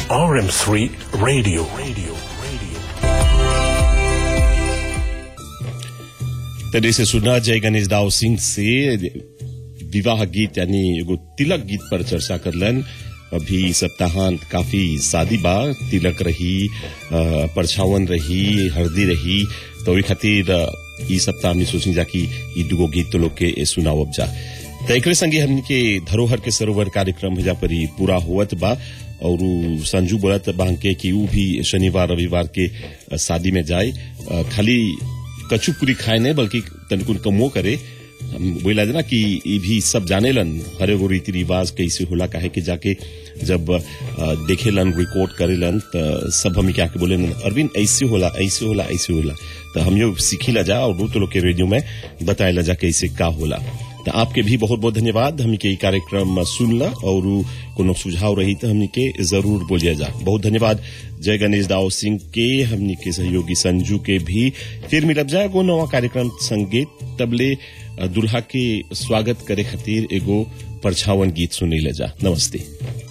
RM3 Radio. Radio. Radio. तरह से सुना जय गणेश दाव सिंह से विवाह गीत यानी एगो तिलक गीत पर चर्चा करलन अभी सप्ताहांत काफी शादी बा तिलक रही अ, परछावन रही हल्दी रही तो ओहि खातिर अ, ई सप्ताह हमने सोची जा कि ई दुगो गीत तो लोग के सुनावब जा तो एकरे संगे हमनी के धरोहर के सरोवर कार्यक्रम हेजा पर ही पूरा होवत बा और उ संजू बोलत बा के कि ऊ भी शनिवार रविवार के अ, शादी में जाए अ, खाली कछु पूरी खाए नहीं बल्कि तनिकुन कमो करे हम बोला ना कि ये भी सब जानेलन हर एगो रीति रिवाज कैसे होला काहे कि जाके जब अ, देखेलन रिकॉर्ड करेलन त सब हम क्या के बोले अरविंद ऐसे होला ऐसे होला ऐसे होला तो हम यो सीखी जा और तो लोग के रेडियो में बताए जा कैसे का होला तो आपके भी बहुत बहुत धन्यवाद हमनी के ई कार्यक्रम सुनला और उ कोनो सुझाव रही तो हमनी के जरूर बोलिया जा बहुत धन्यवाद जय गणेश दाव सिंह के हमनी के सहयोगी संजू के भी फिर मिलब जाए एगो नवा कार्यक्रम संगीत तबले अ, दुल्हा के स्वागत करे खातिर एगो परछावन गीत सुनी ले जा नमस्ते